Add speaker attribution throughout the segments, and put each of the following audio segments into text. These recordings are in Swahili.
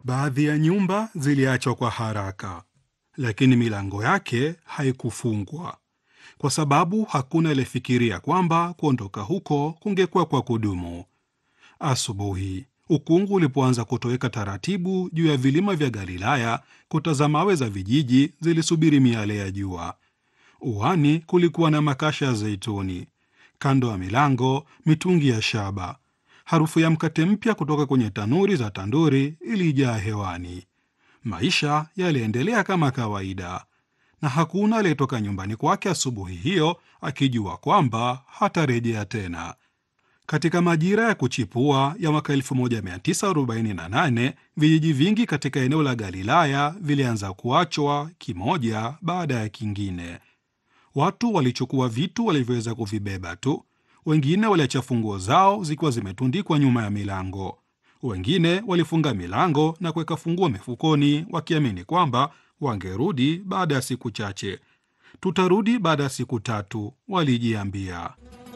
Speaker 1: Baadhi ya nyumba ziliachwa kwa haraka, lakini milango yake haikufungwa kwa sababu hakuna aliyefikiria kwamba kuondoka huko kungekuwa kwa kudumu. Asubuhi ukungu ulipoanza kutoweka taratibu juu ya vilima vya Galilaya, kuta za mawe za vijiji zilisubiri miale ya jua. Uani kulikuwa na makasha ya zeituni, kando ya milango mitungi ya shaba. Harufu ya mkate mpya kutoka kwenye tanuri za tanduri ilijaa hewani. Maisha yaliendelea kama kawaida, na hakuna aliyetoka nyumbani kwake asubuhi hiyo akijua kwamba hatarejea tena. Katika majira ya kuchipua ya mwaka 1948 vijiji vingi katika eneo la Galilaya vilianza kuachwa kimoja baada ya kingine. Watu walichukua vitu walivyoweza kuvibeba tu. Wengine waliacha funguo zao zikiwa zimetundikwa nyuma ya milango. Wengine walifunga milango na kuweka funguo mifukoni, wakiamini kwamba wangerudi baada ya siku chache. Tutarudi baada ya siku tatu, walijiambia.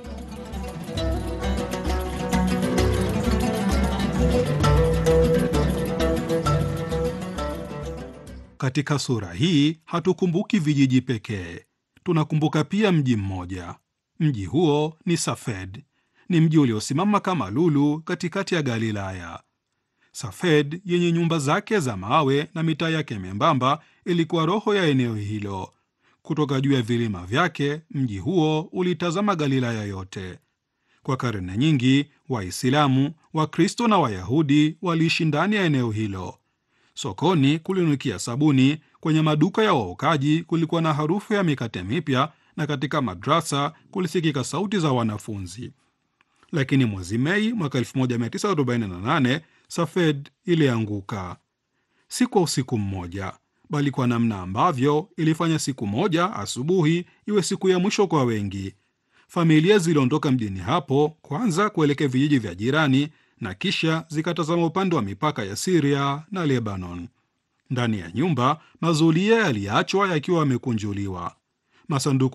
Speaker 1: Katika sura hii hatukumbuki vijiji pekee, tunakumbuka pia mji mmoja. Mji huo ni Safed. Ni mji uliosimama kama lulu katikati ya Galilaya. Safed yenye nyumba zake za mawe na mitaa yake membamba ilikuwa roho ya eneo hilo. Kutoka juu ya vilima vyake, mji huo ulitazama Galilaya yote. Kwa karne nyingi, Waislamu, Wakristo na Wayahudi waliishi ndani ya eneo hilo. Sokoni kulinukia sabuni, kwenye maduka ya waokaji kulikuwa na harufu ya mikate mipya, na katika madrasa kulisikika sauti za wanafunzi. Lakini mwezi Mei mwaka 1948 Safed ilianguka, si kwa usiku mmoja, bali kwa namna ambavyo ilifanya siku moja asubuhi iwe siku ya mwisho kwa wengi. Familia ziliondoka mjini hapo kwanza kuelekea vijiji vya jirani na kisha zikatazama upande wa mipaka ya Siria na Lebanon. Ndani ya nyumba mazulia yaliachwa yakiwa yamekunjuliwa, masanduku